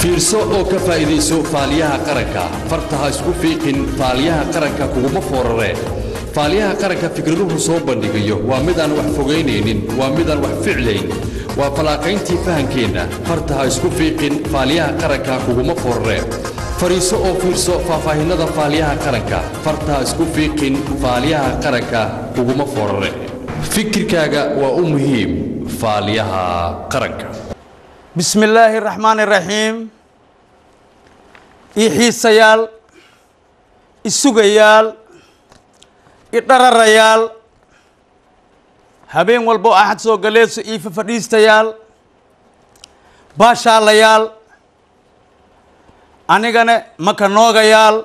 fiirso oo ka faa'iidayso faaliyaha qaranka farta ha isku fiiqin faaliyaha qaranka kuguma foorare faaliyaha qaranka fikraduhu soo bandhigayo waa midaan wax fogaynaynin waa midaan wax ficlayn waa fallaaqayntii fahankeenna farta ha isku fiiqin faaliyaha qaranka kuguma foorare fadhiiso oo fiirso faahfaahinnada faaliyaha qaranka farta ha isku fiiqin faaliyaha qaranka kuguma foorare fikirkaaga waa u muhiim faaliyaha qaranka bismi illaahi raxmaan iraxiim ii xiisayaal i sugayaal i dhararayaal habeen walbo axad soo galeeso ii fafadhiistayaal baashaalayaal anigana maka noogayaal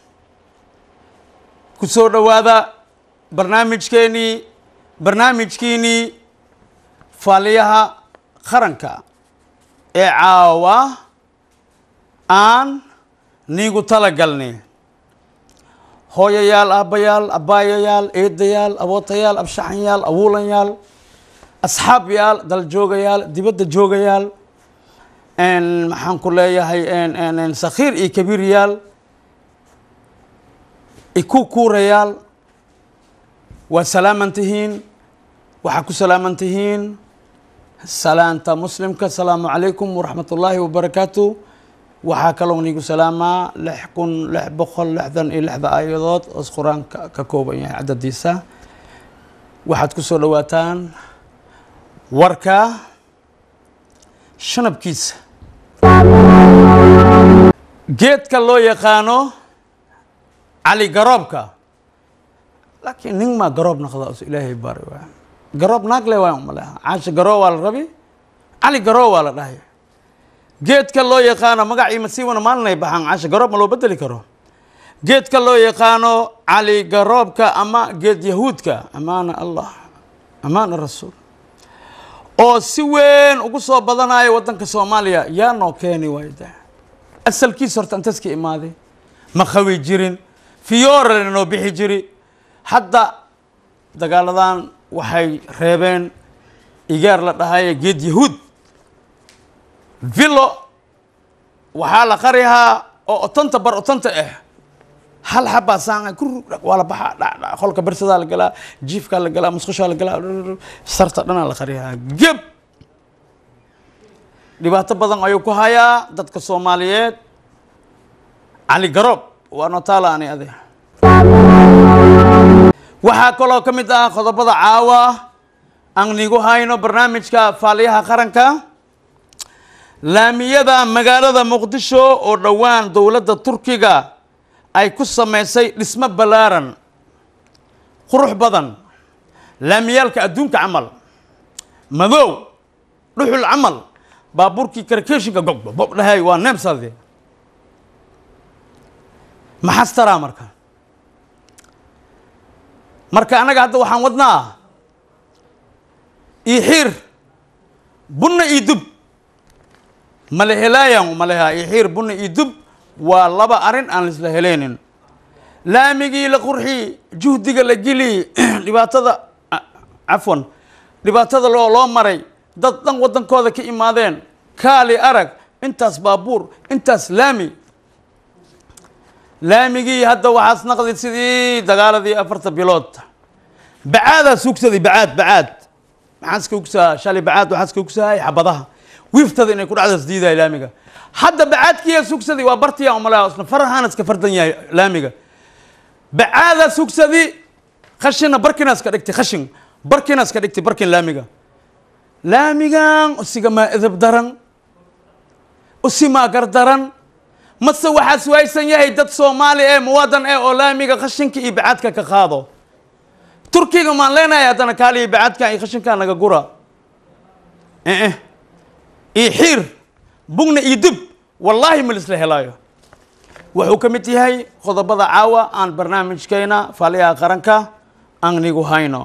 ku soo dhowaada barnaamijkeenii barnaamijkiinii faaliyaha qaranka ee caawa aan niigu tala galnay hooyayaal aabbayaal abbaayayaal eedayaal abootayaal abshaxanyaal awuulanyaal asxaabyaal daljoogayaal dibadda joogayaal maxaan ku leeyahay sakhiir iyo kabiiryaal iku kuurayaal waa salaaman tihiin waxaa ku salaaman tihiin salaanta muslimka asalaamu calaykum waraxmat ullaahi wabarakaatu waxaa kaloo niigu salaamaa lix kun lix boqol lixdan iyo lixda aayadood oos qur-aanka ka kooban yahay cadadiisa waxaad ku soo dhowaataan warka shanabkiisa geedka loo yaqaano cali garoobka laakiin nin maa garoob naqda os ilaahay bari waa garoob naagle waa umaleha caasha garoo waa la rabi cali garoo waa la dhahay geedka loo yaqaano magacii masiiwana maalinay baxaan caasha garoob ma loo bedeli karo geedka loo yaqaano cali garoobka ama geed yahuudka amaana allah amaana rasuul oo si weyn ugu soo badanayo waddanka soomaaliya yaa noo keeni waayda asalkiis horta intaas ka imaaday ma qawi jirin fiyoorana noo bixi jiri hadda dagaaladan waxay reebeen igaar la dhahaye geed yahuud villo waxaa la qarihaa oo otanta bar otanta ah hal xabaa saanga kur waa la baxaa dhadha qolka bersadaa la galaa jiifkaa la galaa musqushaa la galaa sarta dhanaa la qarihaa geb dhibaato badan ayuu ku hayaa dadka soomaaliyeed cali garoob waa notaala ani ade waxaa kaloo ka mid ah qodobada caawa aan nigu hayno barnaamijka faaliyaha qaranka laamiyada magaalada muqdisho oo dhowaan dowladda turkiga ay ku samaysay dhismo ballaaran qurux badan laamiyaalka adduunka camal madow dhuxul camal baabuurkii karkeshinka gogbob dhahay waa neemsade maxaas taraa marka marka annaga hadda waxaan wadnaa io xiir bunna io dub mala helaayan maleha io xiir bunna io dub waa laba arrin aan laisla heleynin laamigii la qurxi juhdiga la geli dhibaatada cafwan dhibaatada loo loo maray dad dhan waddankooda ka imaadeen kaali arag intaas baabuur intaas laami laamigii hadda waxaas naqdi sidii dagaaladii afarta bilood bacaadaa sugsaday bacaad bacaad maxaan iska ugsaa shalay bacaad waxaa iska ugsahay xabadaha wiiftada inay ku dhacdaas diidahay laamiga hadda bacaadkiiya sugsaday waa bartiya umalaha isna farahaana iska fardan yahay laamiga bacaadaa sugsadi khashina barkina iska dhigtay khashin barkina iska dhigtay barkin laamiga laamigan usigamaa edab daran usimaa gardaran mase waxaa suwaysan yahay dad soomaali ee muwadan eh oo laamiga khashinka iyo bacaadka ka qaado turkiga maan leenahay haddana kaaliya bacaadkan iyo khashinkaa naga gura ee iyo xiir bugna iyo dub wallaahi ma lisla helaayo wuxuu ka mid yahay qodobada caawa aan barnaamijkeena faaliyaha qaranka aan nigu hayno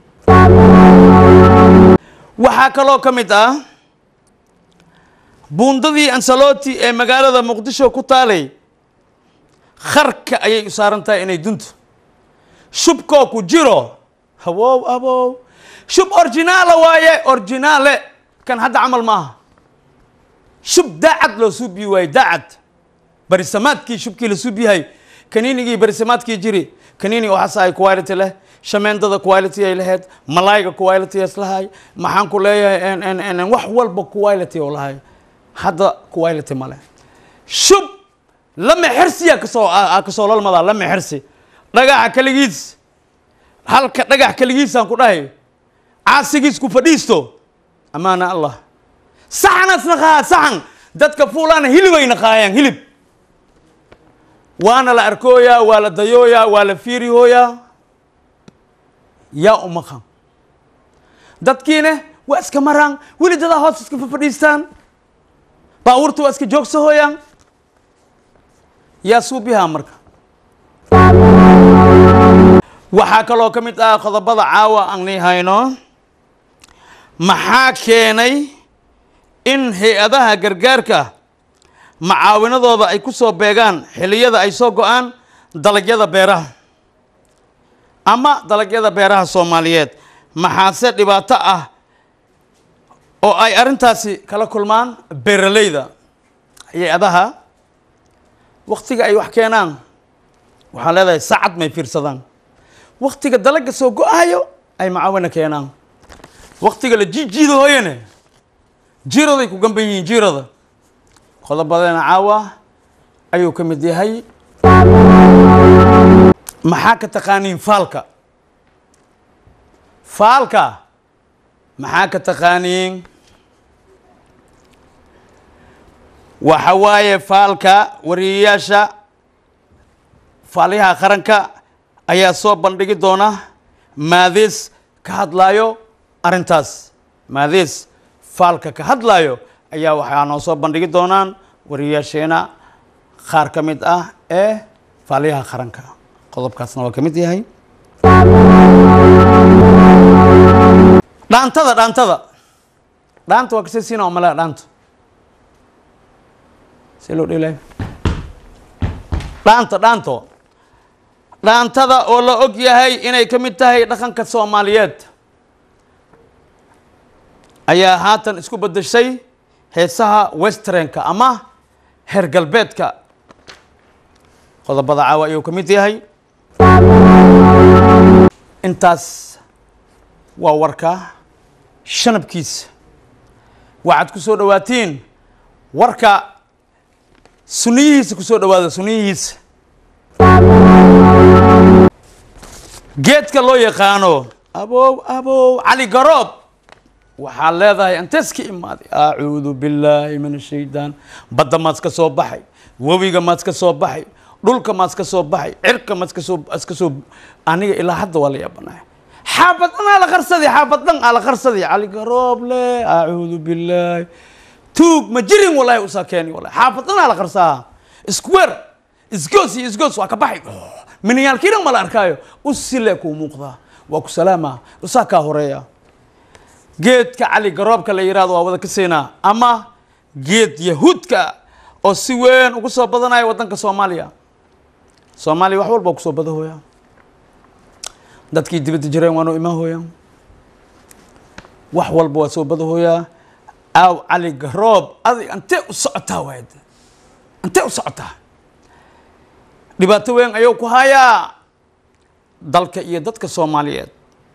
waxaa kaloo ka mid ah buundadii ansaloti ee magaalada muqdisho ku taalay kharka ayay u saaran tahay inay dunto shubkoo ku jiro hawow abow shub originaala waaye originaale kan hadda camal maaha shub daacad loo suubiyi waaye daacad barisamaadkii shubkii la suubiyahay kaniinigii barisamaadkii jiri kaniini waxaas ay quality leh shameendada quality ay lahayd malaayga quality is lahay maxaan ku leeyahay en- en- en- wax walba quality oo lahay hadda quality ma leh shub lama xirsiya kasoo aa kasoo lalmadaa lama xirsi dhagaxa kaligiis halka dhagax kaligiisaan ku dhahay caasigiis ku fadhiisto amaana allah saxanaas naqaa saxan dadka fuulaana hilibay naqaayaan hilib waana la arkooyaa waa la dayooyaa waa la fiirihooyaa yaa umaqan dadkiina waa iska maraan weli dadaa hoos iska fadhiistaan baabuurta waa iska joogsahooyaan yaa suubihaa marka waxaa kaloo ka mid ah qodobada caawa aan nii hayno maxaa keenay in hay-adaha gargaarka macaawinadooda ay ku soo beegaan xilliyada ay soo go-aan dalagyada beeraha ama dalagyada beeraha soomaaliyeed maxaase dhibaato ah oo ay arrintaasi kala kulmaan beeralayda hay-adaha waktiga ay wax keenaan waxaa leedahay saacad may fiirsadaan waktiga dalagga soo go-ayo ay macaawina keenaan waktiga la jiijiida hooyane jiiraday ku gamban yihiin jiirada qodobadeena caawa ayuu ka mid yahay maxaa ka taqaaniin faalka faalka maxaa ka taqaaniin waxa waaye faalka wariyayaasha faaliyaha qaranka ayaa soo bandhigi doona maadees ka hadlaayo arrintaas maadees faalka ka hadlaayo ayaa waxaa noo soo bandhigi doonaan wariyayaasheena qaar ka mid ah ee faaliyaha qaranka qodobkaasna waa ka mid yahay dhaantada dhaantada dhaanta waa kasii siina malea dhaanta see loo dhelay dhaanta dhaanto dhaantada oo la og yahay inay ka mid tahay dhaqanka soomaaliyeed ayaa haatan isku beddeshay heesaha westernka ama heer galbeedka qodobada caawa ayuu ka mid yahay intaas waa warka shanabkiisa waxaad ku soo dhawaatiin warka suniyihiisa ku soo dhawaada suniyihiisa geedka loo yaqaano abow abow cali garoob waxaa leedahay antees ka imaaday acuudu billaahi min ashaytaan badda maad ka soo baxay webiga maad ka soo baxay dhulka maad ka soo baxay cirka maad ka soo iska soo aniga ilaa hadda waa la yaabanahay xaabad dhan aa la qarsaday xaabad dhan aa la qarsaday cali garoob le acuudu billaahi tuug ma jirin wallahi usaa keeni wallahi xaabad dhan aa la qarsaa square isgoos iyo isgoos waa ka baxay minayaalkii dhan ma la arkaayo usile kuu muuqdaa waa ku salaama usaa kaa horeeya geedka cali garoobka la yihahdo waa wada ka siinaa ama geed yahuudka oo si weyn ugu soo badanaya waddanka soomaaliya soomaaliya wax walba kusoo badahooya dadkii dibadda jireen waa noo imaan hooyaa wax walba waa soo badahooyaa aaw cali garoob adig antee u socotaa waad antee u socotaa dhibaato weyn ayuu ku hayaa dalka iyo dadka soomaaliyeed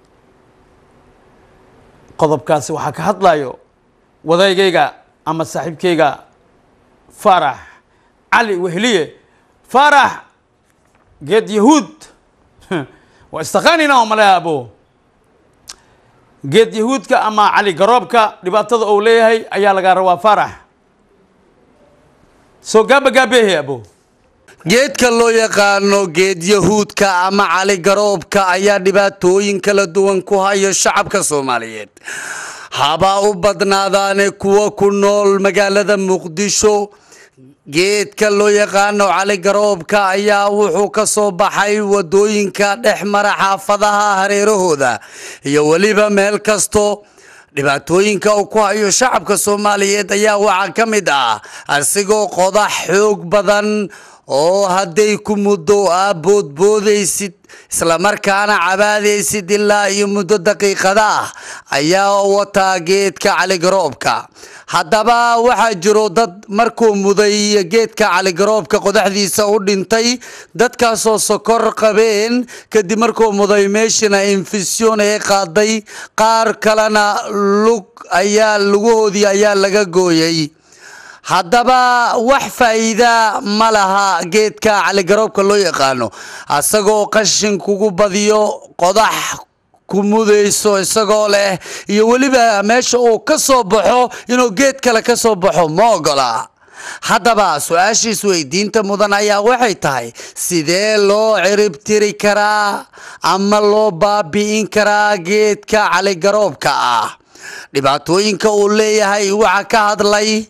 qodobkaasi waxaa ka hadlayo wadaygayga ama saaxiibkayga faarax cali wehliye faarax geed yahuud waa istaqaanina oo maleha abo geed yahuudka ama cali garoobka dhibaatada uu leeyahay ayaa lagaa rabaa faarax soo gaaba gaabeehe abo geedka loo yaqaano geed yahuudka ama cali garoobka ayaa dhibaatooyin kala duwan ku haya shacabka soomaaliyeed habaa u badnaadaane kuwa ku nool magaalada muqdisho geedka loo yaqaano cali garoobka ayaa wuxuu ka soo baxay wadooyinka dhex mara xaafadaha hareerahooda iyo weliba meel kasto dhibaatooyinka uu ku hayo shacabka soomaaliyeed ayaa waxaa ka mid ah asigoo qodax xoog badan oo hadday ku muddo aa boodboodaysid islamarkaana cabaadaysid ilaa iyo muddo daqiiqada ah ayaa wataa geedka caligaroobka haddaba waxaa jiro dad markuu muday geedka caligaroobka qodaxdiisa u dhintay dadkaasoo sokor qabeen kadib markuu muday meeshina infisyon ee qaaday qaar kalena lug ayaa lugahoodii ayaa laga gooyay haddaba wax faa'iida ma laha geedka caligaroobka loo yaqaano asagoo qashin kugu badiyo qodax ku mudayso isagoo leh iyo weliba meesha uu ka soo baxo inuu geed kale ka soo baxo ma ogola haddaba su-aashiis weydiinta mudan ayaa waxay tahay sidee loo cirib tiri karaa ama loo baabi'in karaa geedka caligaroobka ah dhibaatooyinka uu leeyahay waxaa ka hadlay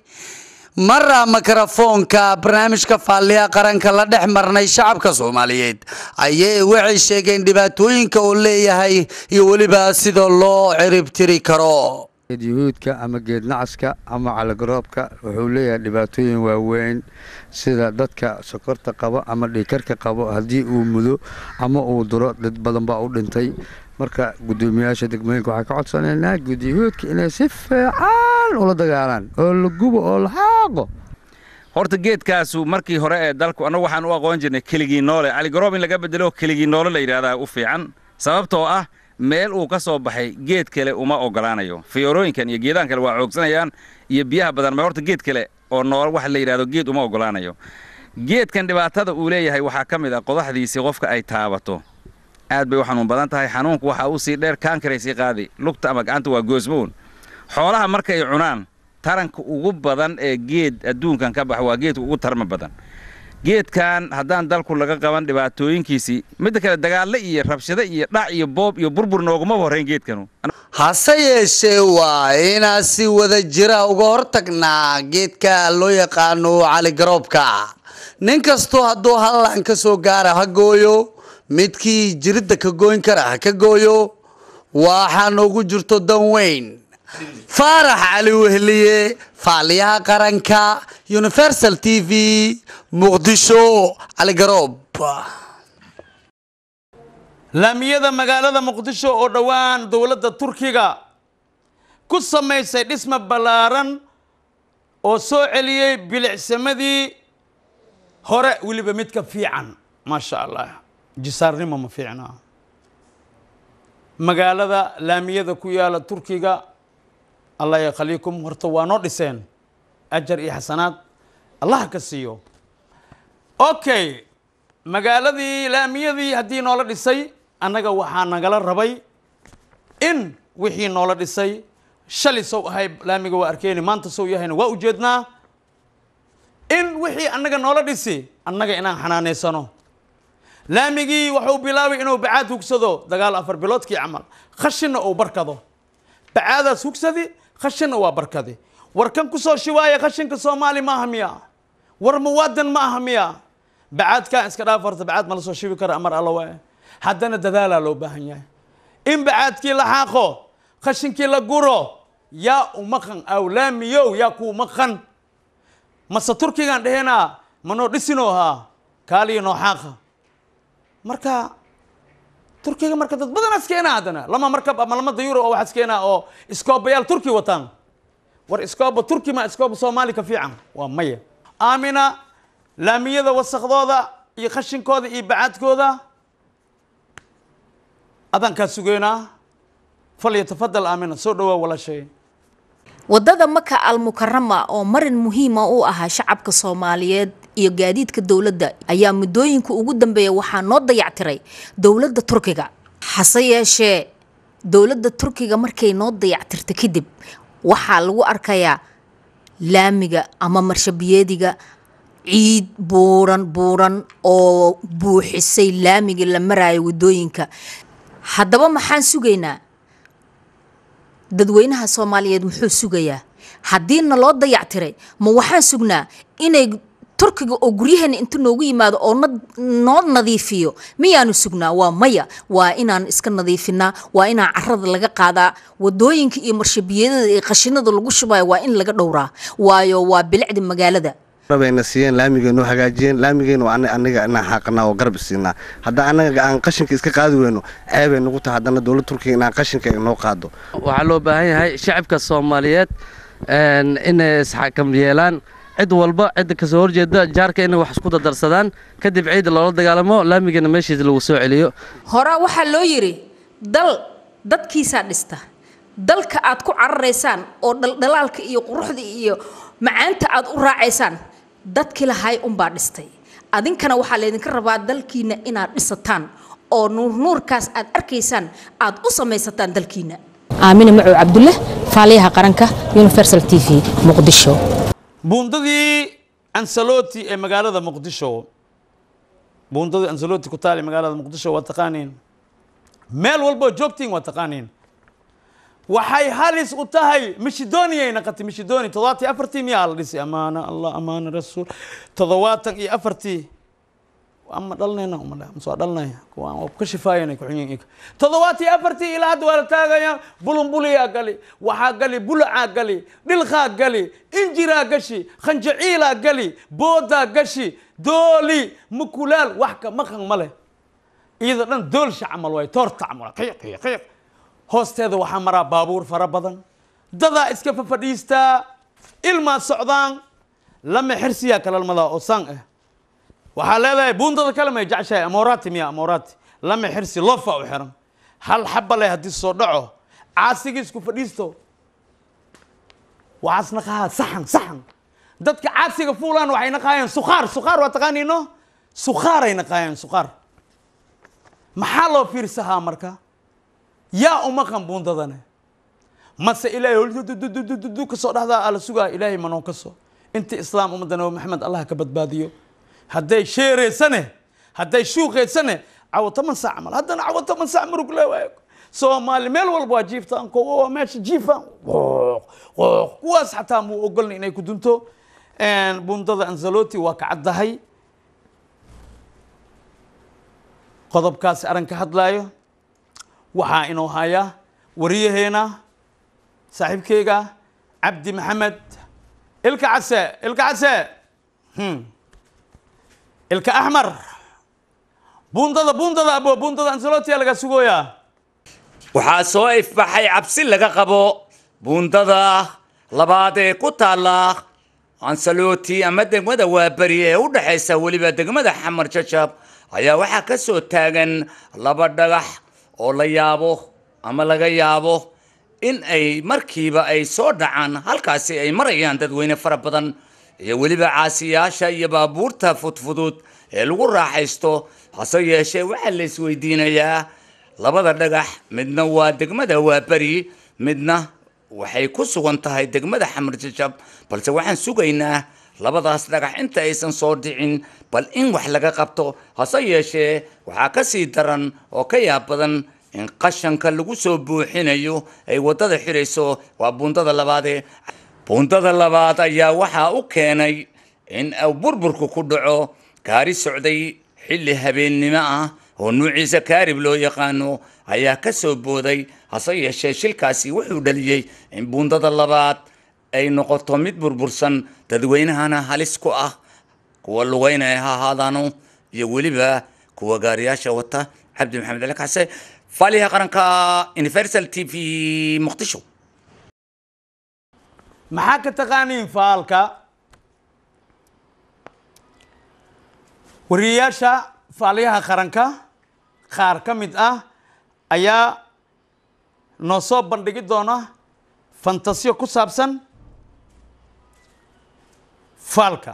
mara mikrofoonka barnaamijka faaliya qaranka la dhex marnay shacabka soomaaliyeed ayay waxay sheegeen dhibaatooyinka uu leeyahay iyo weliba sida loo cirib tiri karo geed yuhuudka ama geed nacaska ama caligaroobka wuxuu leeyahay dhibaatooyin waaweyn sida dadka sokorta qabo ama dhiikarka qabo haddii uu mudo ama uu duro dad badan baa u dhintay marka gudoomiyaasha degmooyinka waxaa ka codsanaynaa geed yuhuudka inay si fiican ula dagaalaan oo la gubo oo la xaaqo horta geedkaasu markii hore ee dalku annagu waxaan u aqoon jirnay keligii noole caligoroob in laga bedelo keligii noole la yidhahdaa u fiican sababtoo ah meel uu ka soo baxay geed kale uma ogolaanayo fiyorooyinkan iyo geedahan kale waa xoogsanayaan iyo biyaha badan ma horta geed kale oo nool wax la yidhahdo geed uma ogolaanayo geedkan dhibaatada uu leeyahay waxaa ka mid ah qodaxdiisii qofka ay taabato aad bay u xanuun badan tahay xanuunku waxaa uu sii dheer kaankaraysi qaadi lugta ama gacanta waa goosmoon xoolaha markay cunaan taranka ugu badan ee geed adduunkan ka baxa waa geedka ugu tarma badan geedkan haddaan dalku laga qaban dhibaatooyinkiisii midda kale dagaalle iyo rabshado iyo dhac iyo boob iyo burbur noogumaba horrayn geedkanu hase yeeshee waa inaan si wada jira uga hortagnaa geedka loo yaqaano caligaroobka nin kastoo hadduu hallan ka soo gaara ha gooyo midkii jiridda ka gooyn kara ha ka gooyo waxaa noogu jirto dan weyn faarax cali wehliye faaliyaha qaranka universal t v muqdisho caligaroob laamiyada magaalada muqdisho oo dhowaan dowladda turkiga ku samaysay dhisma ballaaran oo soo celiyey bilicsamadii hore weliba midka fiican maasha allah jisaarnimo ma fiicna magaalada laamiyada ku yaala turkiga allah yakhaliikum horta waa noo dhiseen ajar iyo xasanaad allah ka siiyo okay magaaladii laamiyadii haddii noola dhisay annaga waxaa nagala rabay in wixii noola dhisay shalay sow ahay laamiga waa arkeeni maanta sow yahayna waa ujeednaa in wixii annaga noola dhisi annaga inaan xanaaneysano laamigii wuxuu bilaabay inuu bacaad hugsado dagaal afar biloodkii camal khashinna uu barkado bacaadaas hugsadi khashinna waa barkadi war kan kusoo shiwaaya khashinka soomaali maaha miya war muwaadan ma aha miya bacaadkaa iska dhaaf horta bacaad ma la soo shibi kara amar alla waa haddana dadaalaa loo baahan yahay in bacaadkii la xaaqo khashinkii la guro yaa umaqan aw laamiyow yaa kuu maqan mase turkigaan dhehenaa manoo dhisinoo haa kaaliyo noo xaaqa marka turkiga marka dad badan askeenaa haddana lama markab ama lama dayuro oo wax askeenaa oo iskoobayaal turki wataan war iskooba turki ma iskooba soomaali ka fiican waa maya aamina laamiyada wasakhdooda iyo khashinkooda iyo bacaadkooda adaan kaa sugeynaa falyatafadal aamina soo dhawaa walaashay wadada maka almukarama oo marin muhiima u ahaa shacabka soomaaliyeed iyo gaadiidka dowladda ayaa muddooyinka ugu dambeeya waxaa noo dayactiray dowladda turkiga hase yeeshee dowladda turkiga markay noo dayactirta kadib waxaa lagu arkayaa laamiga ama marshabiyeediga ciid buuran buuran oo buuxisay laamiga la maraayo wadooyinka haddaba maxaan sugaynaa dadweynaha soomaaliyeed muxuu sugayaa haddiina loo dayactiray ma waxaan sugnaa inay turkiga oo guryaheena inta noogu yimaado oo noo nadiifiyo miyaanu sugnaa waa maya waa inaan iska nadiifinaa waa inaan carada laga qaadaa wadooyinka iyo marshabiyadada iyo qashinada lagu shubayo waa in laga dhowraa waayo waa bilicda magaalada rabayna siiyeen laamigay noo hagaajiyeen laamigayna waa aniga inaan xaaqanaa oo garab isiinaa hadda anaga aan qashinka iska qaadi weyno ceebay nagu tahay haddana dowladda turkiga inaan qashinka noo qaado waxaa loo baahan yahay shacabka soomaaliyeed inay isxakam yeelaan cid walba cidda kasoo horjeeda jaarka inay wax isku dardarsadaan kadib ciida loola dagaalamo laamigana meeshiisa lagu soo celiyo hore waxaa loo yidhi dal dadkiisaa dhista dalka aad ku cararaysaan oo dhaldhalaalka iyo quruxda iyo macaanta aad u raacaysaan dadkii lahay unbaa dhistay adinkana waxaa laydinka rabaa dalkiina inaad dhisataan oo nuurnuurkaas aad arkaysaan aad u samaysataan dalkiina aamine macow cabdulle faaliyaha qaranka universal t v muqdisho buundadii ansaloti ee magaalada muqdisho buundadii ansaloti ku taal ee magaalada muqdisho waa taqaaniin meel walboo joogtiin waa taqaaniin waxay halis u tahay mishidoniyay naqatay mishidoni toddobaatan iyo afartii miyaa la dhisay amaana allah amaana rasuul toddobaatan iyo afartii ama dhalnayna uma dha masoo dhalnaya kuwaan waa ka shifaayana kuxunyin ika toddobaatan iyo afartii ilaa hadda waa la taagaya bulunbuliyaa gali waxaa gali bulacaa gali dhilkaa gali injiraa gashi khanjaciilaa gali boodaa gashi dooli mukulaal wax ka maqan ma leh iyadoo dhan doolsha camal waay toorta camal qiiq qiiq qiiq hoosteeda waxaa maraa baabuur fara badan dadaa iska fafadhiistaa ilmaa socdaan lama xirsiyaa kalalmadaa oo sang ah waxaa leedahay buundada kale may jeceshahay amoorati miya amoorati lama xirsi lofa u xiran hal xaba leh haddii soo dhaco caasigii isku fadhiisto waxaas naqahaa saxan saxan dadka caasiga fuulaan waxay naqaayeen sukhaar sukhaar waa taqaaniino sukhaaray naqaayeen sukhaar maxaa loo fiirsahaa marka yaa uma qan buundadane mase ilaahay kasoo dhahdaa ala sugaa ilaahay manoo kaso intii islaam ummadda nabi maxamed allah ka badbaadiyo hadday sheereysane hadday shuuqeysane cawo toban saac camal haddana cawo toban saac murug le waayo soomaali meel walba waa jiiftaan kowa waa meesha jiifaan qooq qooq kuwaas xataa muu ogolna inay ku dunto buundada anzaloti waa ka caddahay qodobkaasi arran ka hadlaayo waxaa inoo haya wariyaheena saaxiibkeyga cabdi maxamed ilka case ilka case ilka axmar buundada buundada abo buundada ansaloti laga sugooyaa waxaa soo ifbaxay cabsi laga qabo buundada labaad ee ku taalla ansaloti ama degmada waaberi ee u dhexaysa weliba degmada xamar jajab ayaa waxaa ka soo taagan laba dhagax oo la yaabo ama laga yaabo in ay markiiba ay soo dhacaan halkaasi ay marayaan dadweyne fara badan iyo weliba caasiyaasha iyo baabuurta fudfudud ee lagu raaxaysto hase yeeshee waxaa la isweydiinayaa labada dhagax midna waa degmada waaberi midna waxay ku sugan tahay degmada xamar jajab balse waxaan sugaynaa labadaas dhagax inta aysan soo dhicin bal in wax laga qabto hase yeeshee waxaa ka sii daran oo ka yaab badan in qashanka lagu soo buuxinayo ay waddada xidhayso waa buundada labaadee buundada labaad ayaa waxaa u keenay in uu burburku ku dhaco gaari socday xilli habeennimo ah oo nuuciisa kaarib loo yaqaano ayaa ka soo booday hase yeeshee shilkaasi wuxuu dhaliyey in buundada labaad ay noqoto mid burbursan dadweynahana halis ku ah kuwa lugeynaya ha ahaadaano iyo weliba kuwa gaariyaasha wata cabdi maxamed ali kacse faaliha qaranka universal t v muqdisho maxaa ka taqaaniin faalka wariyayaasha faaliyaha qaranka qaar ka mid ah ayaa noo soo bandhigi doona fantasiyo ku saabsan faalka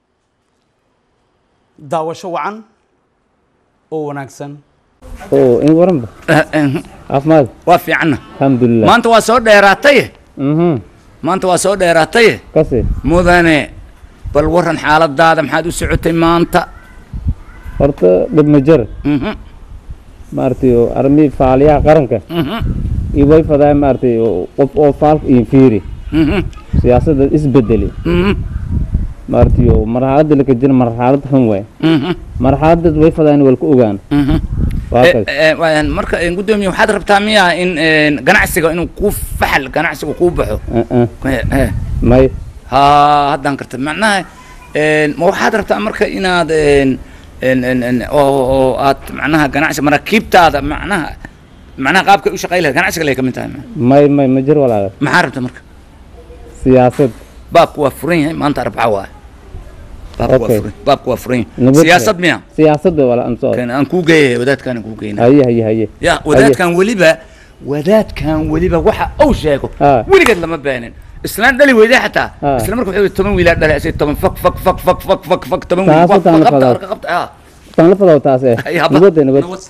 daawasho wacan oo wanaagsan oo in waranba caafimaad waa fiicanna alxamdulilah maanta waa soo dheeraataye mhm maanta waa soo dheeraataye kasi mudane bal waran xaaladaada maxaad u socotay maanta horta dhib ma jir Mhm, maaragtay oo arrimihii faaliyaha qaranka mhm, iyo way fadaa maaragtay oo qof oo faalka iyo fiiri mhm, siyaasadda isbedeli mhm, maaragtay oo marxaladda laka jira marxalad xun waay mhm, marxaladad way fadaan walka ogaan mhm. waa Eh, kas eh, waan- marka eh, gudoomiye waxaad rabtaa miya in eh, ganacsiga inuu kuu faxal ganacsiga kuu baxo Eh, eh, Eh, eh. may ha haddaan karta macnaha Een, ma waxaad rabtaa marka inaad een, een, een, een, oo oo aad macnaha ganacsi maraakiibtaada macnaha macnaha qaabka u shaqay lahayd ganacsiga lay ka mid tahay may may ma jir walaal maxaa rabta marka siyaasad baabku waa furan yahay maanta arbaca waaye baabku waa Okay. furan baabku waa furan yahay Nabad siyaasad miya siyaasad wala aan soo kan aan kuu geeyay wadaadkaan aan kuu geynaa haye haye haye ya wadaadkan weliba wadaadkan weliba waxa uu sheego Ah. weligeed lama beenin islaan dhali weyday xataa Ah. isla marka wuxuu toban wiilaa dhalay asay toban fak fak fak fak fak fak fak toban wiil Taas fak taan la fak qabta fadaa. arka qabta ah tan la fadaw taas eh Ay, haba. nabad eh, nabad Nabad.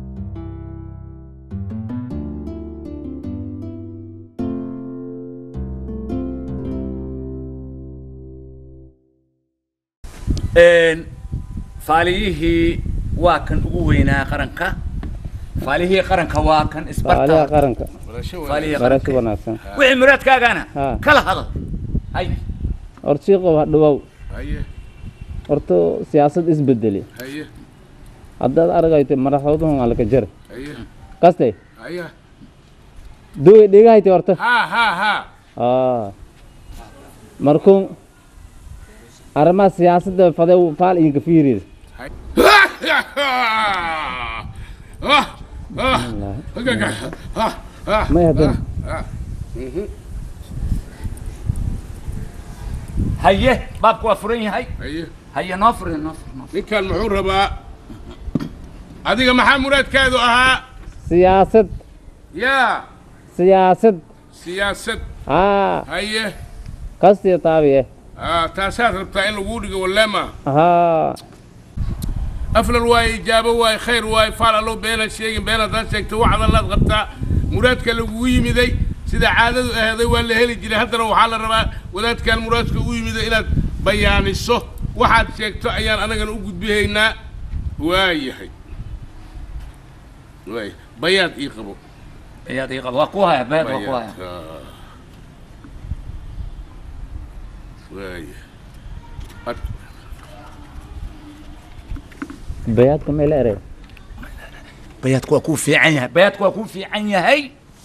Een, faaliyihii waa kan ugu weynaa qaranka faaliyihii qaranka waa kan faaliha isbarta qaranka faaliyihii barasho qaranka wanaagsan wixii muraadkaagana Ha. kala hadal hay horta shiiqow ha dhawow haye horta siyaasad isbedeli haye haddaad aragayto madaxweynuhu alka jar haye kaste haye duwe dhegahayte horta ha ha ha aa markuu arrimaha siyaasadda fade faal idinka fiiriid may hadan haye baabku waa furan yahay haye haye noo furan noo furan noo furan. ninkan muxuu rabaa adiga maxaa muraadkaadu ahaa siyaasad yaa siyaasad siyaasad haa haye kastiyo taabiye ah, taasaad rabtaa in laguu dhigo waleema haa aflal waaye ijaabo waaye khayr waaye faal allow beenaad sheegin been haddaad sheegto wax adallaad qabtaa muraadka lagugu yimiday sida caadadu aheeday waa la heli jiray haddana waxaa la rabaa wadaadkan muraadka ugu yimiday inaad bayaaniso waxaad sheegto ayaan anagana u gudbihaynaa waayahay waay bayaad ii qabo ayaad ii qaba waa ku haya beed waa ku haya bayaad ah. waaya Ad- bayaadka meel ere bayaadku waa kuu fiican yahay bayaadku waa kuu fiican yahay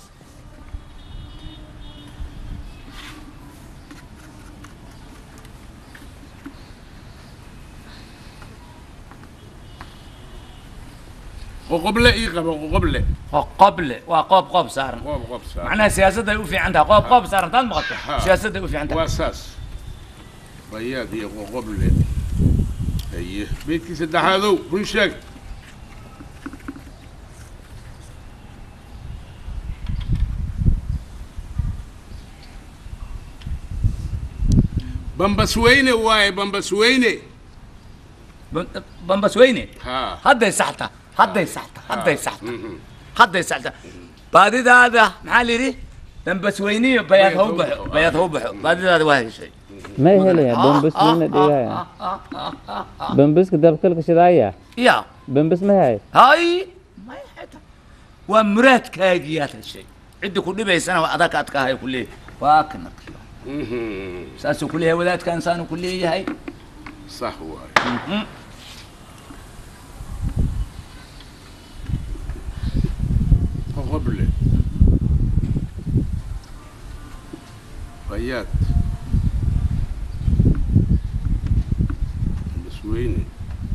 qoqoble ii qabo qoqoble qoble waa qoob qoob saaran qoob qob saar macnaha siyaasadday u fiican tahay qoob qoob saaran taad maqato Ha. siyaasadday u fiican tahay waa saas bayaad iyo qoqoble haye beydkii saddexaadow run sheeg bambasweyne waaye bambasweyne Ban- bambasweyne ha hadday saxta hadday saxta hadday saxta hadday saxta baadidaada maxaa la yidhi bambasweyniyo bayaad ha u baxo bayaad ha u baxo baadidaada waa heshay may helaya bambasweyne dhegahaya bambaska dabkalka shidaaya ya bambas ma hay hay may xita waa muraadkaagiyaad heshay cidda ku dhibaysana waa adag aad ka hayo ku leeyahay waa kana saasuu ku leeyahay wadaadkan saanu ku leeyahay sax waaye qoqoble bayaad bambasweyne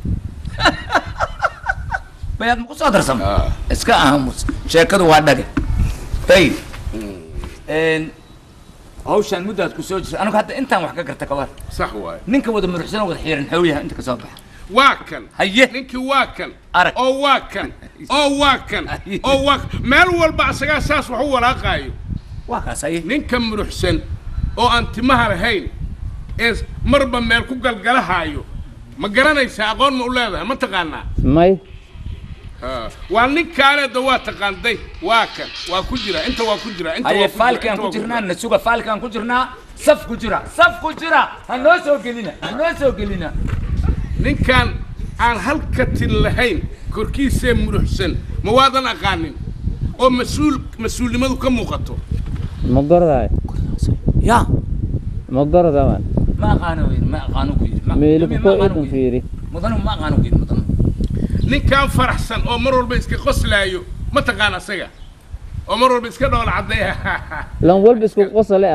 bayaad ma ku soo darsama Ah. iska aamus sheekadu waa dhage hey n hawshaan muddaad ku soo jirta anigu hadda intaan wax ka garta kabar sax waaye ninka wada muruxsan oo wada xiiran xooyaha inta ka soo baxa waa kan haye ninkii waa kan arag oo waa kan oo waa kan oo waa kan meel walba asagaa saas wax u walaaqaayo waa kaas haye ninka muruxsan oo aan timaha lahayn ee marba meel ku galgalahaayo ma garanaysaa aqoon ma u leedahay ma taqaanaa may Ha. waa ninkaaneeda waa taqaanday waa kan waa ku jira inta waa ku jira inta haye waa ku jira, faalkaan inta ku waa ku jirnaa nasuga faalkaan ku jirnaa saf ku jira saf ku jira ha noo soo gelina ha noo soo gelina ninkaan aan halka tin lahayn korkiisee muruxsan ma waadan aqaanin oo mas-uul mas-uulnimadu ka muuqato ma gordaay ya ma gordaman ma aqaano yiri ma aqaano ku yiri Ma- meelu ma ko aqaano idan ku yiri. fiiri mudanu ma aqaano ku yiri mudanu ninkaan faraxsan oo mar walba iska qoslaayo ma taqaan asaga oo mar walba iska dhoola caddeeya lan walba isku qosole ad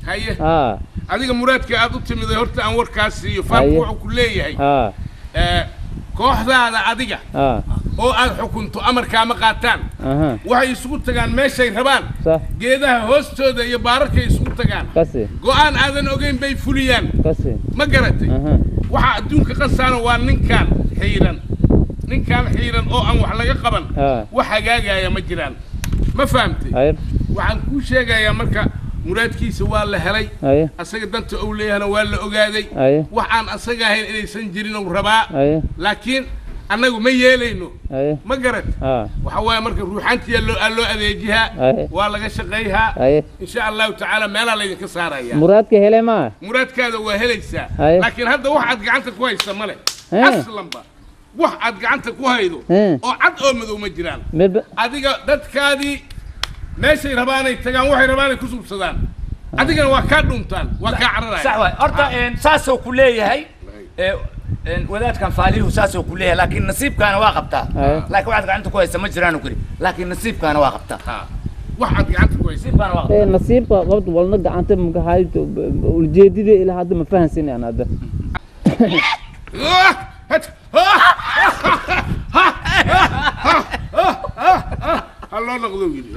haye haa adiga muraadka aad u timiday horta aan warkaas siiyo Haye. faamku wuxuu ku leeyahay haa ee, kooxdaada adiga haa oo aad xukunto amarkaama qaataan aha waxay isugu tagaan meeshay rabaan sax geedaha hoostooda iyo baararkay isugu tagaan kasi go'aan aadan ogeyn bay fuliyaan kasi ma garatay aha waxaa adduunka qasaana waa ninkaan xiiran ninkaan xiiran oo aan wax laga qaban haa wax hagaagaya ma jiraan ma fahamtay haye waxaan kuu sheegayaa marka muraadkiisa waa la helay haye asaga danta uu leeyahana waa la ogaaday haye wax aan asaga ahayn inaysan jirin uu rabaa haye laakiin annagu ma yeelayno haye ma garat haa waxa waaye marka ruuxaantiya loo aa loo adeejihaa Haye. waa laga shaqayhaa haye insha allahu tacaala meelaa laydinka saaraya muraadka hele maa muraadkaada waa helaysaa Haye. laakiin hadda wax aad gacanta ku haysa male Hee. aslanba wax aad gacanta ku haydo Hee. oo cad oo madow ma jiraan meba adiga dadkaadii meeshay rabaanay tagaan waxay rabaanay ku subsadaan adigana waa kaa dhuntaan waa kaa sax cararaya waay horta een, saasoo ku leeyahay ee, een, wadaadkan faalihu saasoo ku leeyahay laakiin nasiibkaana waa qabtaa Haye. laakiin waxaad gacanta ku haysa ma jiraan kuri laakiin nasiibkaana waa qabtaa Ha. wax aad gacanta ku haysa nasiibkaana waa ee qabtaa nasiibka qabta walna gacanta maka hayto ujeedida ilaa hadda ma fahansin aan hadda Ah! Het! Ah! ha loo noqdo wiil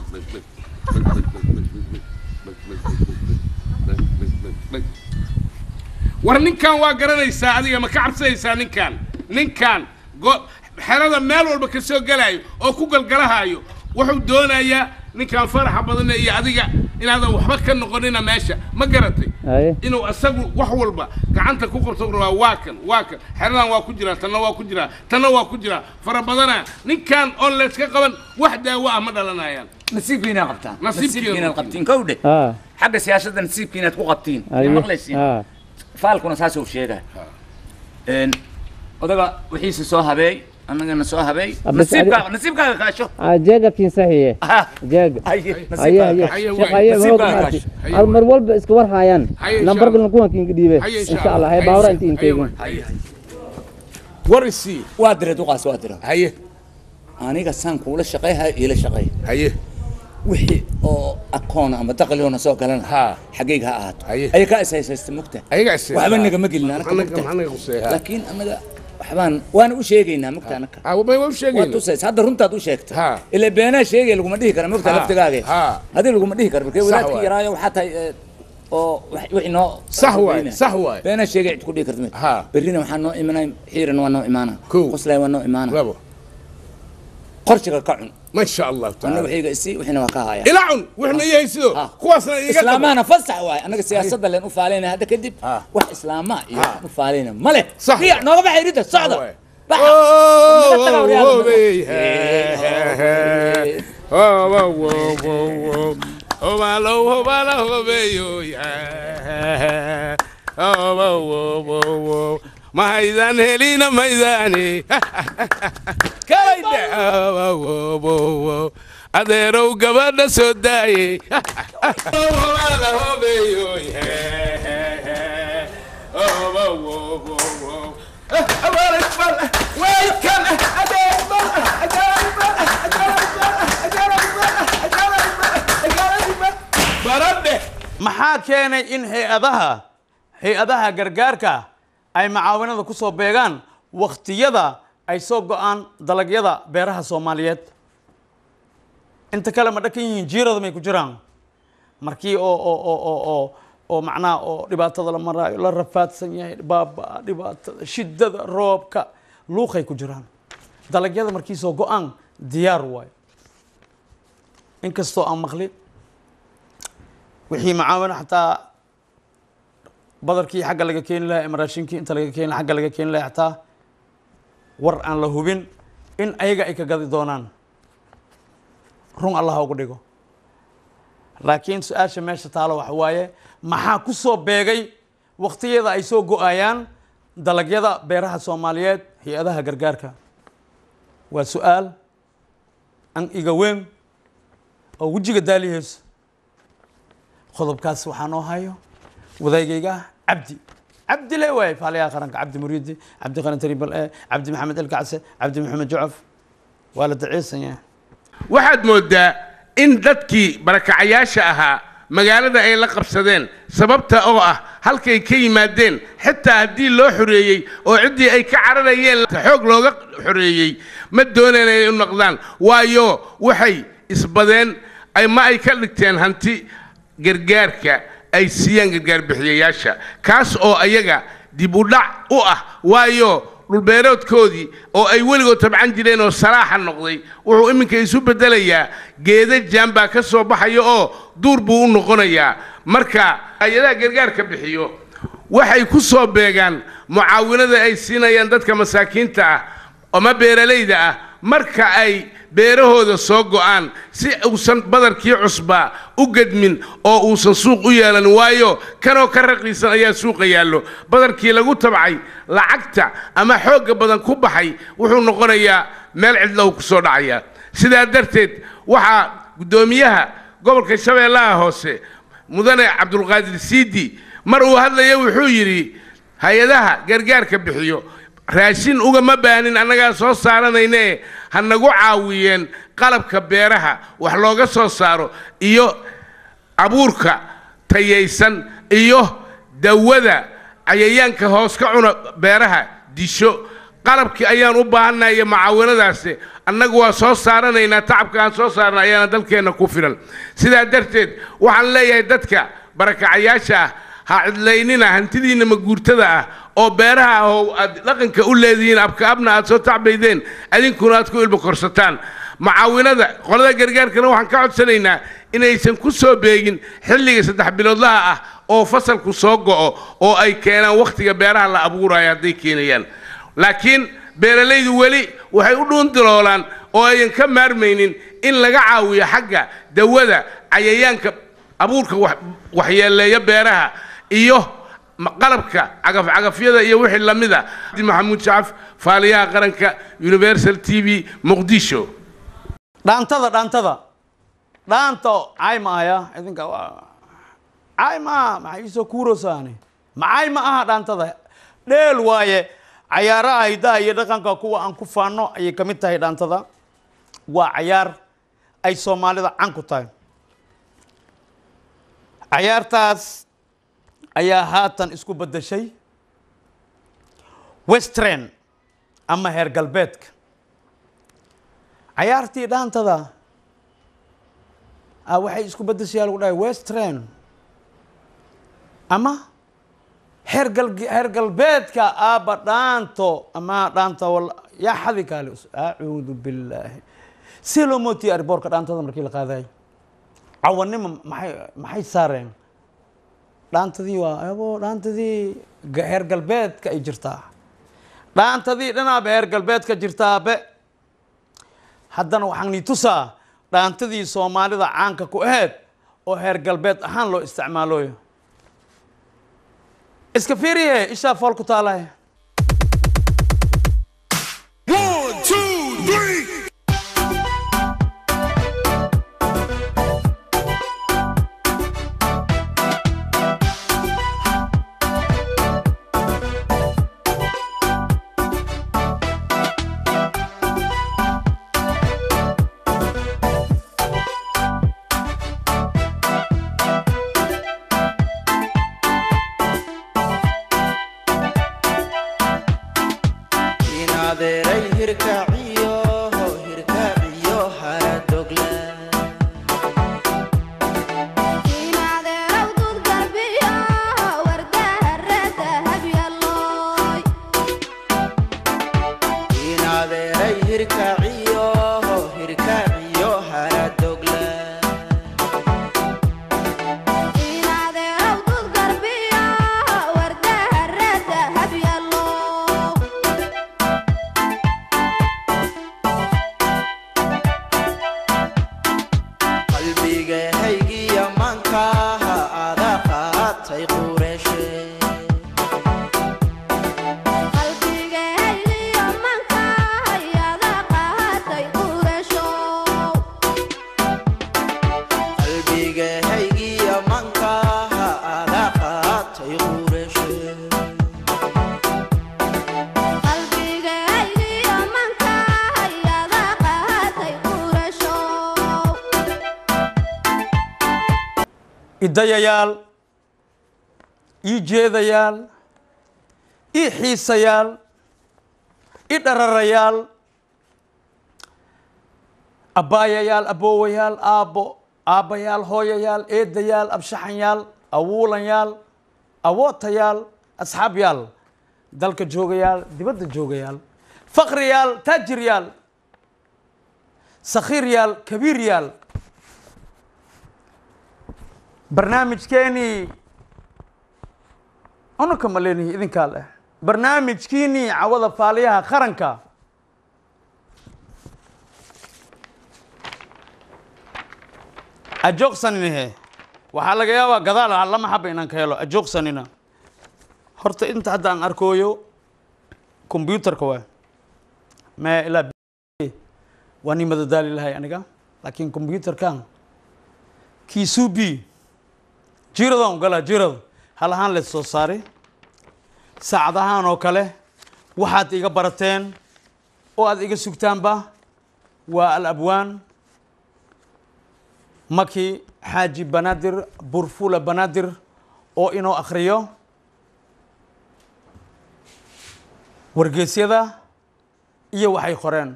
war ninkan waa garanaysaa adiga ma ka cabsanaysaa ninkan ninkan go- xerada meel walba ka soo gelayo oo ku galgalahayo wuxuu doonayaa ninkan faraxa badan iyo adiga inaadan waxba ka noqonina meesha ma garatay haye inuu asagu wax walba gacanta ku qabto u rabaa waa kan waa kan xeradan waa ku jiraa tanna waa ku jiraa tanna waa ku jiraa fara badana ninkan oon layska qaban wax daawo ah ma dhalanayaan nasiibkiinaad qabtaan Nasiibkiina nasiibkiinaad qabtiin. qabtiin kowdhe haa xagga siyaasadda nasiibkiinaad ku qabtiin haye ma maqlaysiin haa faalkuna saasuu sheegay een odaga wixiisa soo habeey annagana soo habeey Ah, bas nasiibkaaga adi- nasiibkaaga kaasho aa jeega kiin saxiye ha jeega haye haye nasiibkaaga haye haye sheekh waay. haye Nasiibkaaga waxaa maartay kaasho. Haye al waay. mar walba iska war haayaan Haye insha nambarkana kuwan kiinka dhiibe Haye insha insha allah Allah. haye Haye baawra insha inta Allah. inteegin Haye waay. war isii waa dira duqaas waa dira haye aniga saan kuula shaqayhayo iila shaqay haye wixii oo akoon ama dakhligoona soo galana Ha. xaggayga ha ahaato Haye. aya kaa is haysaysta mugta ayaga is waxba nagama gelin anaka Anaga- mugta anaga quseeyaa. laakiin anaga waxbaan waana u sheegaynaa mugta anaka Ah, may waa u waa sheegayna tusays hadda runtaad u sheegta Ha. ilaa beenaa sheegaya laguma dhihi kara mugta Ha. laftigaage Ha. hadii laguma dhihi karo markee Sax wadaadkii waay. yaraayo waxaa tahay ee, oo wax- wixii noo Sax waay, sax waay. beenaa sheegay cid ku dhihi karta Ha. berrina waxaa noo imanay xiiran waa noo imaana Kow. qoslay waa noo imaana labo qorshiga ka cun ma sha allahu anna tacaala wixiiga isi wixina waa ka haya ila cun wixna yahay sidoo Ah. kuwaasna iga qabo. islaamahana fasax waay annaga siyaasadda leen u faalayna hadda kadib Ah. wax islaamaha iyo wax u faalayna male Sax riya waay. nooga baxay ridda socda waay. baxa Oh, Naga taga oh, waryaada. oh, hey, hey, hey. Oh, oh, oh, oh, oh. Oh, malo, oh, malo, oh, hey, oh, yeah. Oh, oh, oh, oh, oh. mahaydan helina maydani kalayde Oh, oh, oh, oh, oh. adeerow gabadha soo daayey Oh, malo, oh, hey, oh, yeah. Oh, oh, oh, oh, oh. maxaa keenay in hay-adaha hay-adaha gargaarka ay macaawinada ku soo beegaan wakhtiyada ay soo go-aan dalagyada beeraha soomaaliyeed inta kale ma dhakan yihiin jiirada may ku jiraan markii oo oo oo oo oo oo macnaha oo dhibaatada la maraayo la rafaadsan yahay baaba dhibaatada shiddada roobka luuqay ku jiraan dalagyada markii soo go-aan diyaar waayo inkastoo aan maqlin wixii macaawino xataa badarkii xagga laga keeni lahaa ama raashinkii inta laga keeni xagga laga keeni lahaa xataa war aan la hubin in ayaga ay ka gadi doonaan run allah ha ugu dhigo laakiin su-aasha meesha taalo waxa waaye maxaa ku soo beegay wakhtiyada ay soo go-ayaan dalagyada beeraha soomaaliyeed hay-adaha gargaarka waa su-aal an iga weyn oo wejiga daaliheyso qodobkaas waxaa noo hayo wadaagayga cabdi cabdi le waay faaliyaha qaranka cabdi muriidi cabdi qaran taribal e cabdi maxamed elkacse cabdi maxamed jucaf waa la daciisan yahay waxaad moodaa in dadkii barakacayaasha ahaa magaalada ay la qabsadeen sababta oo ah halkay ka yimaadeen xitaa haddii loo xoreeyey oo ciddii ay ka cararayeen xoog looga xoreeyey ma dooneen inay u noqdaan waayo waxay isbadeen ay ma ay ka dhigteen hanti gargaarka ay siiyaan gargaar bixiyayaasha kaas oo ayaga dib u dhac u ah waayo dhulbeeroodkoodii oo ay weligood tabcan jireen oo salaaxa noqday wuxuu iminka isu beddelayaa geeda jaan baa ka soo baxaya oo duur buu u noqonayaa marka hay-adaha gargaarka bixiyo waxay ku soo beegaan mucaawinada ay siinayaan dadka masaakiinta ah ama beeralayda ah marka ay beerahooda soo go'aan si uusan badarkii cusbaa u gedmin oo uusan suuq u yeelan waayo kanoo ka raqiisan ayaa suuqa yaallo badarkii lagu tabcay lacagta ama xoogga badan ku baxay wuxuu noqonayaa meel cidlow ku soo dhacaya sidaa darteed waxaa guddoomiyaha gobolka shabeellaha hoose mudane cabdulqaadir siidi mar uu hadlaya wuxuu yidhi hay-adaha gargaarka bixiyo raashin ugama baanin annagaa soo saaranayne ha nagu caawiyeen qalabka beeraha wax looga soo saaro iyo abuurka tayaysan iyo dawada cayayaanka hoos ka cuna beeraha disho qalabkii ayaan u baahannahay iyo mucaawinadaasi annagu waa soo saaranaynaa tacabka aan soo saarna ayaana dalkeenna ku filan sidaa darteed waxaan leeyahay dadka barakacayaasha ah ha cidlaynina hantidiinna maguurtada ah oo beeraha ah oo aad dhaqanka u leedihiin abka abna aad soo tacbaydeen adinkuna aad ku ilba korsataan mucaawinada qolada gargaarkana waxaan ka codsanaynaa inaysan ku soo beegin xilliga saddex biloodlaha ah oo fasalku soo go'o oo ay keenaan wakhtiga beeraha la abuurayo hadday keenayaan laakiin beeralaydu weli waxay u dhuundiloolaan oo ayan ka maarmaynin in laga caawiyo xagga dawada cayayaanka abuurka waxyeeleeya beeraha iyo qalabka cagafcagafyada iyo wixii la mid a maxamuud shacaf faaliyaha qaranka universal t v muqdisho dhaantada dhaantada dhaanta cay ma aya idinka cay ma aha maxay iisoo kuurosaani macay ma aha dhaantada dheel waaye cayaaraha hidaha iyo dhaqanka kuwa aan ku faano ayay ka mid tahay dhaantada waa cayaar ay soomaalida can ku tahay cayaartaas ayaa haatan isku beddeshay western ama heer galbeedka cayaartii dhaantada ah waxay isku beddeshay lagu dhahay western ama heer gal heer galbeedka aaba dhaanto ama dhaanta wal yaa xadi kaale acuudu billaahi si loo mootiye ariboorka dhaantada markii la qaadayo cawanimo maxay maxay saareen dhaantadii waa abo dhaantadii heer galbeedka ay jirtaa dhaantadii dhinaaba heer galbeedka jirtaabe haddana waxaan nii tusaa dhaantadii soomaalida caanka ku aheed oo heer galbeed ahaan loo isticmaaloyo iska fiiriye ishaa fool ku taalahe idayayaal ii jeedayaal ii xiisayaal ii dhararayaal abbaayayaal aboowayaal aabbo aabbayaal hooyayaal eedayaal abshaxanyaal awuulanyaal awootayaal asxaabyaal dalka joogayaal dibadda joogayaal faqriyaal taajiryaal sakhiiryaal kabiiryaal barnaamijkeenii unaka ma leenihi idinkaa leh barnaamijkiinii cawada faaliyaha qaranka ajoogsaninihe waxaa laga yaabaa gadaal ah lama xaba inaan ka helo ajoogsanina horta inta hadda aan arkooyo combyutarka waa mee ilaa waa nii madadaali lahay aniga laakiin combyutarkan kiisubi jiradaan ugalaa jirada hal ahaan leed soo saari saacadahaan oo kale waxaad iga barateen oo aad iga sugtaanba waa alabwaan maki xaaji banaadir burfula banaadir oo inoo akhriyo wargeysyada iyo waxay qoreen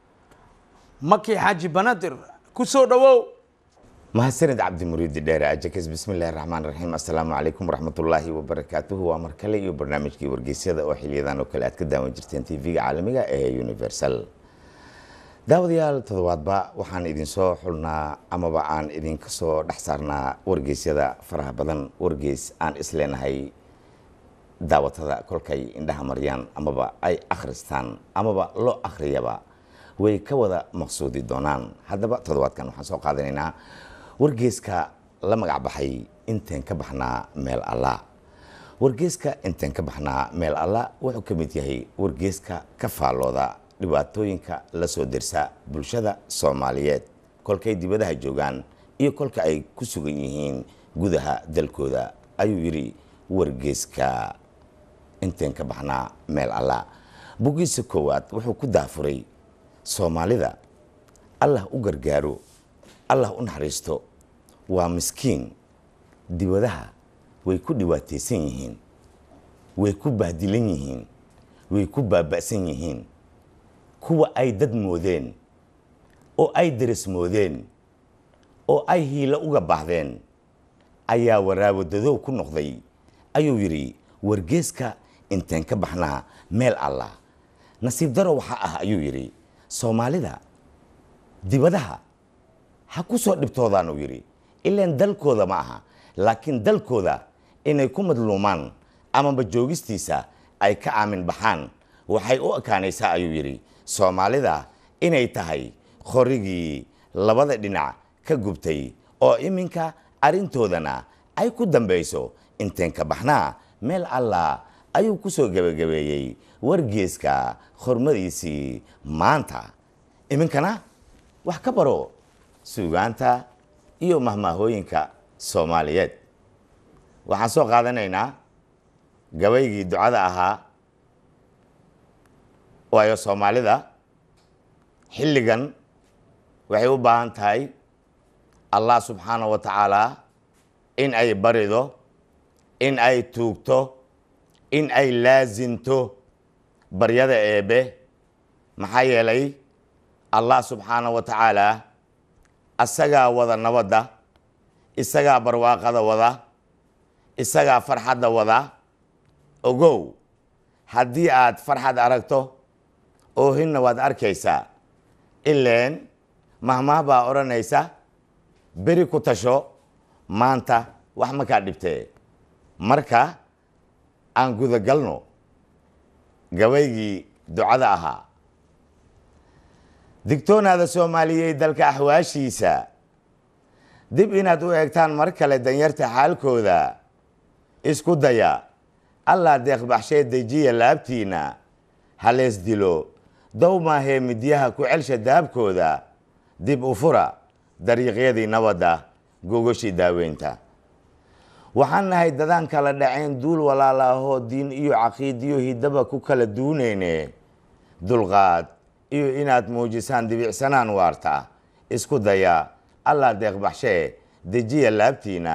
maki xaaji banaadir ku soo dhowow mahadsanid cabdimuriidi dheere ajakes bismillahi raxmaan raxiim assalaamu calaykum waraxmatullaahi wabarakaatuhu waa mar kale iyo barnaamijkii wargeysyada oo xiliyadan oo kale aad ka daawan jirteen tv-ga caalamiga ee universal daawadayaal toddobaadba waxaan idinsoo xulnaa amaba aan idinka soo dhex saarnaa wargeysyada faraha badan wargeys aan isleenahay daawatada kolkay indhaha maryaan amaba ay akhristaan amaba loo akhriyaba way ka wada maqsuudi doonaan haddaba toddobaadkan waxaan soo qaadanaynaa wargeeska la magac baxay inteen ka baxnaa meel alla wargeeska inteen ka baxnaa meel alla wuxuu ka mid yahay wargeeska ka faallooda dhibaatooyinka la soo dirsa bulshada soomaaliyeed kolkay dibadaha joogaan iyo kolka ay ku sugan yihiin gudaha dalkooda ayuu yidhi wargeeska inteen ka baxnaa meel alla boggiisa koowaad wuxuu ku daafuray soomaalida allah u gargaaro allah u naxariisto waa miskiin dibadaha way ku dhibaataysan yihiin way ku bahdilan yihiin way ku baaba'san yihiin kuwa ay dad moodeen oo ay daras moodeen oo ay hiilo uga baahdeen ayaa waraawadadow ku noqday ayuu yidhi wargeeska inteen ka baxnaa meel allah nasiib daro waxaa ah ayuu yidhi soomaalida dibadaha ha ku soo dhibtoodaan uu yidhi ilaan dalkooda ma aha laakiin dalkooda inay ku madluumaan amaba joogistiisa ay ka aamin baxaan waxay u ekaanaysaa ayuu yidhi soomaalida inay tahay qorigii labada dhinac ka gubtay oo iminka arrintoodana ay ku dambayso inteen ka baxnaa meel allah ayuu ku soo gebagabeeyey wargeeska hormadiisii maanta iminkana wax ka baro suugaanta iyo mahmaahooyinka soomaaliyeed waxaan soo qaadanaynaa gabaygii ducada ahaa waayo soomaalida xilligan waxay u baahan tahay allah subxaana wa tacaala in ay barido in ay tuugto in ay laasinto baryada eebe maxaa yeelay allah subxaana wa tacaala isagaa wada nabadda isagaa barwaaqada wada isagaa farxadda wada ogow haddii aad farxad aragto oohinna waad arkaysaa ileen mahmaah baa odhanaysa beri ku tasho maanta wax makaa dhibtee marka aan gudagalno gabaygii ducada ahaa digtoonaada soomaaliyeed dalka axwaashiisa dib inaad u eegtaan mar kale danyarta xaalkooda isku daya allah deeqbaxshee dejiya laabtiina halees dilo dow maahee midyaha ku celsha daabkooda dib u fura dariiqyadii nabadda gogoshii daaweynta waxaan nahay dadaan kala dhacayn duul walaala ahoo diin iyo caqiidiyo hidaba ku kala duuneyne dulqaad iyo inaad muujisaan dibicsanaan waarta isku daya allah deeqbaxshee dejiya laabtiina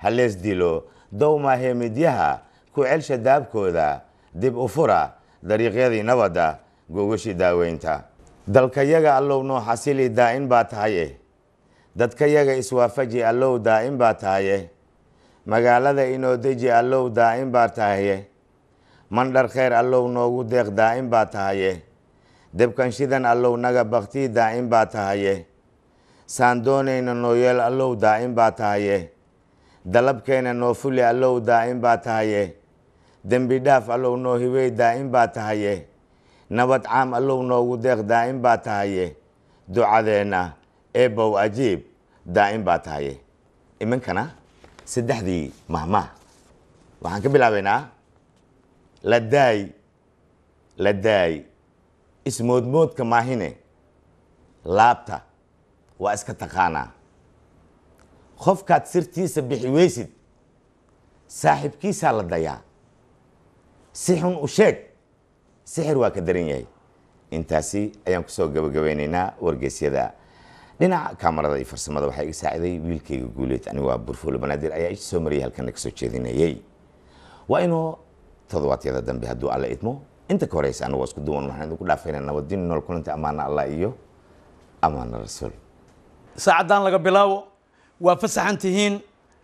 halees dilo dowmaahe midyaha ku celsha daabkooda dib u fura dariiqyadii nabadda googashii daaweynta dalkayaga allow noo xasili daa'in baa tahay eh dadkayaga iswaafaji allow daa'in baa tahay eh magaalada inoo deji allow daa'in baa tahaye mandhar kheyr allow noogu deeq daa'in baa tahaye debkan shidan allow naga baktii daa'in baa tahaye saan doonayna noo yeel allow daa'in baa tahaye dalabkeena noo fuli allow daa'in baa tahaye dembi dhaaf allow noo hibey daa'in baa tahaye nabad caam allow noogu deeq daa'in baa tahaye ducadeenna eebow ajiib daa'in baa tahaye iminkana saddexdii mahmah waxaan ka bilaabaynaa la daay la daay ismoodmoodka maahine laabta waa iska taqaanaa qofkaad sirtiisa bixi weysid saaxiibkiisaa la dayaa si xun u sheeg sixir waa ka daran yahay intaasi ayaan kusoo gabagabeynaynaa wargeysyada dhinaca kaamarada iyo farsamada waxaa iga saaciday wiilkayga guuleed anigu waa burfuulo banaadir ayaa isha soo mariyay halkana kasoo jeedinayay waa inuu toddobaadyada dambe hadduu alla idmo inta ka horeysa anagoo isku duwan waxaan idinku dhaafaynaa nabadin nool kulanta ammaana allah iyo ammaana rasuul saacaddan laga bilaabo waa fasaxan tihiin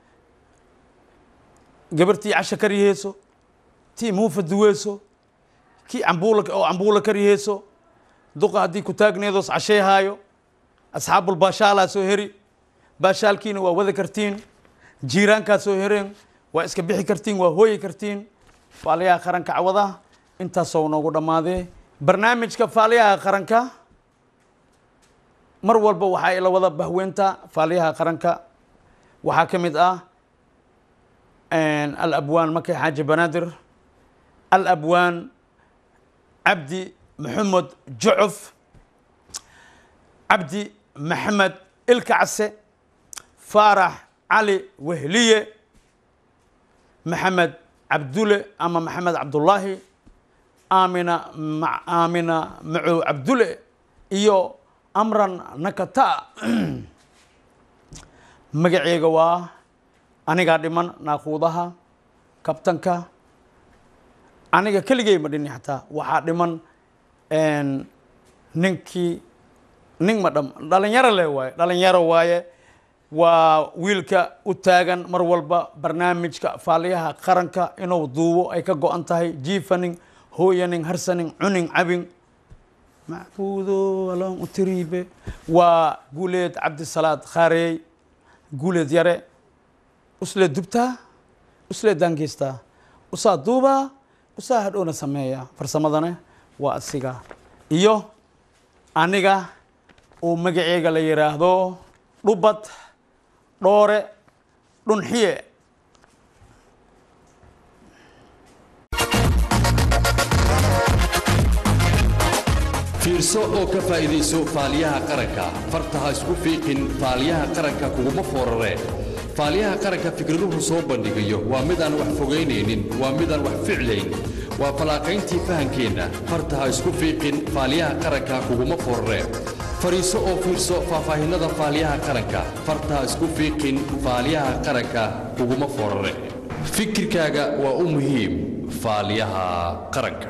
gabartii casha karyaheyso tii muufa duweyso kii cambuula oo cambuula karyaheyso duqa haddii ku taagneedoos casheehaayo asxaabul baashaalaa soo heri baashaalkiina waa wada kartiin jiiraankaa soo hereen waa iska bixi kartiin waa hooyi kartiin faaliyaha qaranka cawadaha intaasoo noogu dhammaadee barnaamijka faaliyaha qaranka mar walba waxaa ila wada bahweynta faaliyaha qaranka waxaa ka mid ah alabwaan makay xaaji banaadir alabwaan cabdi maxamed jucuf cabdi maxamed ilka case faarax cali wehliye maxamed cabdule ama maxamed cabdullaahi aamina aamina macow cabdule iyo amran nakata magaceega waa anigaa dhiman naaquudaha kabtanka aniga keligey ma dhini xataa waxaa dhiman ninkii nin ma dham dhalinyaro le waaye dhalinyaro waaye waa wiilka u taagan mar walba barnaamijka faaliyaha qaranka inuu duubo ay ka go-an tahay jiifaning hooyaning harsaning cuning cabing macbuudo aloon u tiriibe waa guuleed cabdisalaad khaareey guuleed yare uslee dubtaa uslee daangeystaa usaa duubaa usaa hadhowna sameeya farsamadana waa asiga iyo aniga uu magaceega la yidhaahdo dhubad dhoore dhunxiye fiirso oo ka faa'iidayso faaliyaha qaranka farta ha isku fiiqin faaliyaha qaranka kuguma fooraree faaliyaha qaranka fikraduhu soo bandhigayo waa midaan wax fogaynaynin waa midaan wax ficlayn waa falaaqayntii fahankeenna farta ha isku fiiqin faaliyaha qaranka kuguma fooraree fariiso oo fiirso faahfaahinnada faaliyaha qaranka farta ha isku fiiqin faaliyaha qaranka kuguma foorare fikirkaaga waa u muhiim faaliyaha qaranka